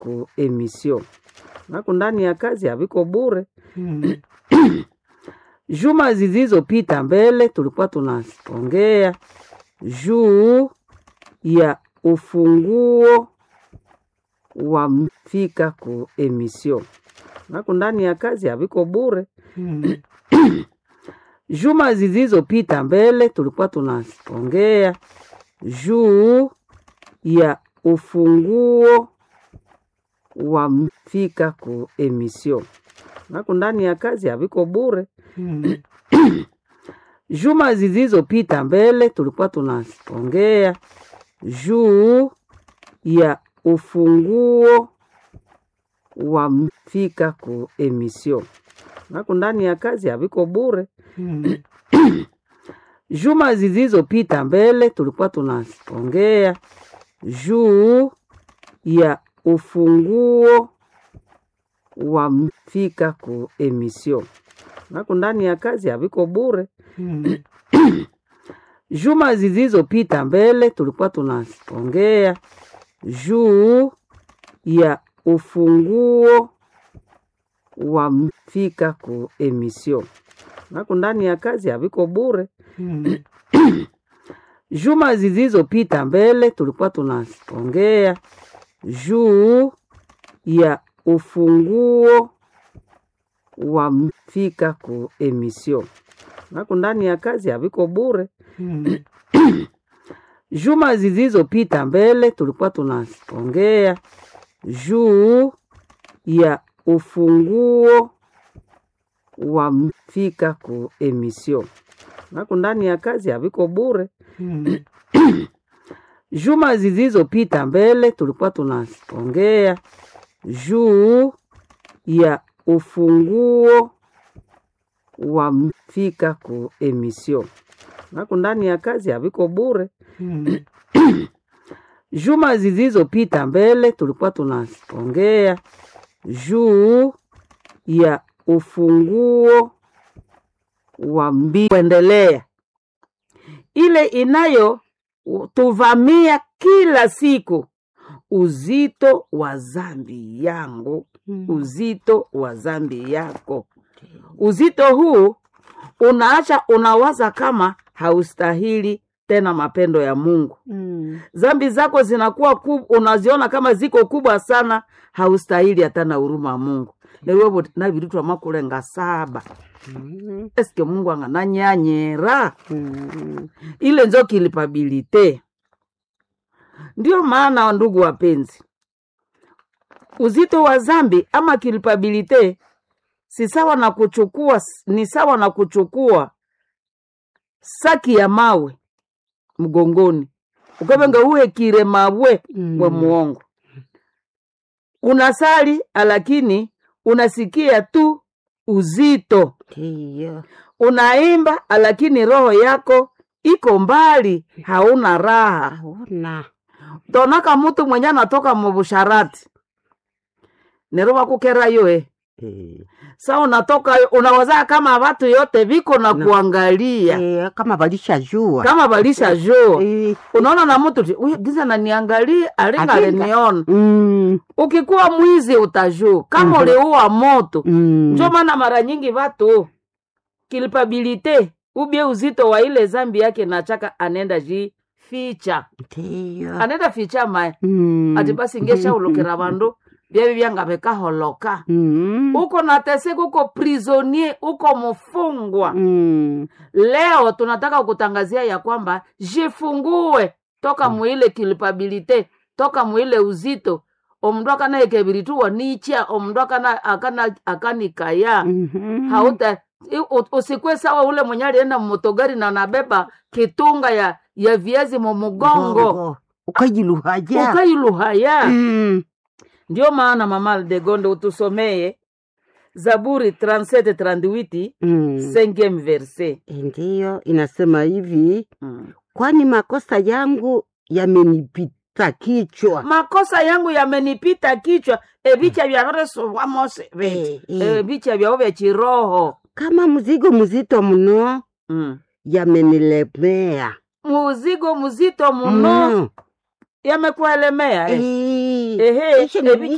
ku emission naku ndani ya kazi haviko bure. Mm. Juma zilizopita mbele tulikuwa tunaongea juu ya ufunguo wa mfika ku emission naku ndani ya kazi haviko bure. Mm. Juma zilizopita mbele tulikuwa tunaongea juu ya ufunguo wa mfika ku emission naku ndani ya kazi haviko bure. Mm. Juma zilizopita mbele tulikuwa tunaongea juu ya ufunguo wa mfika ku emission naku ndani ya kazi haviko bure. Mm. Juma zilizopita mbele tulikuwa tunaongea juu ya ufunguo wa mfika ku emission naku ndani ya kazi haviko bure. Mm. Juma zilizopita mbele tulikuwa tunaongea juu ya ufunguo wa mfika ku emission naku ndani ya kazi haviko bure. Mm. Juma zilizopita mbele tulikuwa tunaongea juu ya ufunguo wa mfika ku emission naku ndani ya kazi haviko bure. Mm. Juma zilizopita mbele tulikuwa tunaongea juu ya ufunguo wa mfika ku emission naku ndani ya kazi haviko bure. Mm. Juma zilizopita mbele tulikuwa tunaongea juu ya ufunguo wa mfika ku emission naku ndani ya kazi haviko bure. Mm. Juma zilizopita mbele tulikuwa tunaongea juu ya ufunguo wa mbi kuendelea ile inayo tuvamia kila siku, uzito wa zambi yangu, Mm. uzito wa zambi yako. Uzito huu unaacha unawaza kama haustahili tena mapendo ya Mungu. Mm. Zambi zako zinakuwa kub, unaziona kama ziko kubwa sana, haustahili hata na huruma ya Mungu newevo naviritwa makulenga saba Mm. eske Mungu angananyanyera Mm. ile njo kilipabilite. Ndio maana ndugu wapenzi, uzito wa zambi ama kilipabilite si sawa na kuchukua, ni sawa na kuchukua saki ya mawe mgongoni ukavenga uhekire mawe Mm. we muongo unasali lakini unasikia tu uzito Ndiyo. unaimba lakini roho yako iko mbali hauna raha Hauna. tonaka mutu mwenye anatoka mubusharati nero bakukera yoe Eh. sa unatoka unawazaa kama watu yote viko na Na- kuangalia Eh, kama walishajua kama balisha jo Eh. unaona na mutu ti "Uyu giza naniangalia alinga Alinga. aliniona Mm. ukikuwa mwizi utajuu kama Mhm. uliua moto Mm. njo maana mara nyingi watu kilipabilite ubie uzito wa ile zambi yake nachaka anenda ji ficha Ndiyo. anenda ficha mae Mm. ati basi ngeshaulukira vandu vyavi vyanga vikaholoka Mm. uko nateseka uko prisonier uko mfungwa Mm. leo tunataka kutangazia ya kwamba jifungue toka muile kilipabilite toka muile uzito omndu akanaekeviritua nicha omndu akana akana akanikaya Mhm. hauta i- u- usikwe sawa ule mwenye alienda mmotogari na nabeba kitunga ya ya viazi mumugongo Gongo. ukajiluhaja ukailuhaya Mm. ndio maana mama Aldegonde utusomeye Zaburi 37 38 Mm. cinquième verset ndiyo inasema hivi mm. kwani makosa yangu yamenipita kichwa makosa yangu yamenipita kichwa evicha vya resovwa mose Eh, eh. evicha vyao vya chiroho kama mzigo mzito mno mm. yamenilemea muzigo mzito muno Mm. yamekuelemea eh. Eh, Ehe, ishe evicha